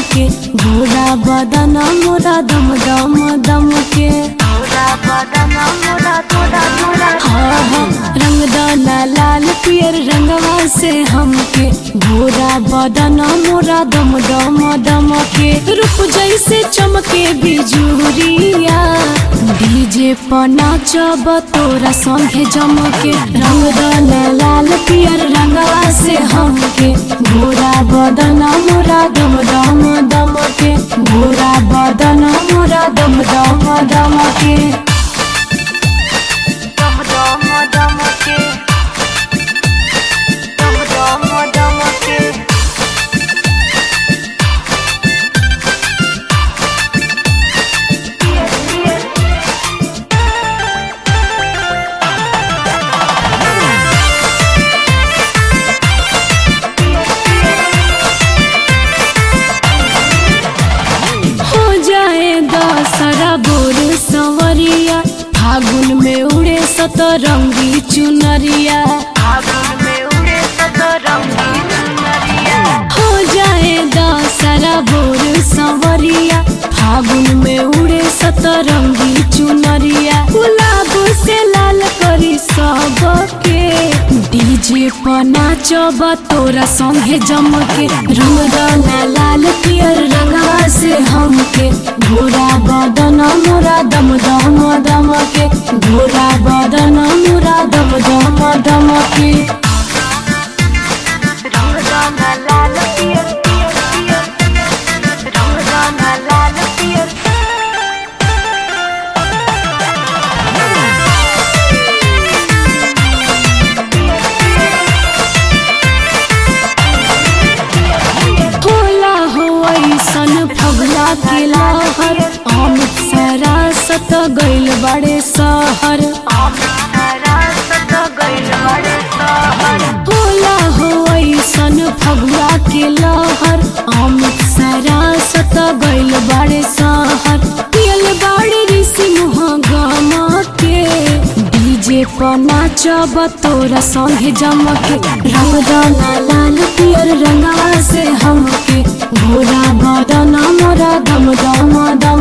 के घोड़ा बदन मोरा दम दम दम के हाँ हाँ रंग दाना लाल पियर रंगवा से हमके घोड़ा बदन मोरा दम दम दम के रूप जैसे चमके बिजुरिया डीजे पर नाचब तोरा संगे जमके रंग दाना लाल पियर रंगवा से हमके घोड़ा बदन मोरा दम दम दम के घोड़ा बदन मोरा दम दम दम के हो जाए दशहरा बोर सवरिया फागुन में उड़े सतरंगी चुनरिया हो जाए दशहरा बोर सवरिया फागुन में उड़े सतरंगी चुनरिया गुलाब से लाल करी सबके डीजे पर नाचब तोरा संगे जमके रंग दाना लाल पियर रंगवा से हमके घोड़ा बदन मोरा दम दम दम के घोड़ा बदन मोरा दम दम दम के होला हो ऐसन फगला के लहर अमित सरासत गइल बड़े शहर होला हो ऐसन फगुआ के लहर अमित सरासत गइल बड़े शहर पियल बाड़े ऋषि मुँह गम के डीजे पर नाचब तोरा संगे जमके रंग दाना लाल पियर रंगवा से हमके घोड़ा बदन मोरा दम दम दम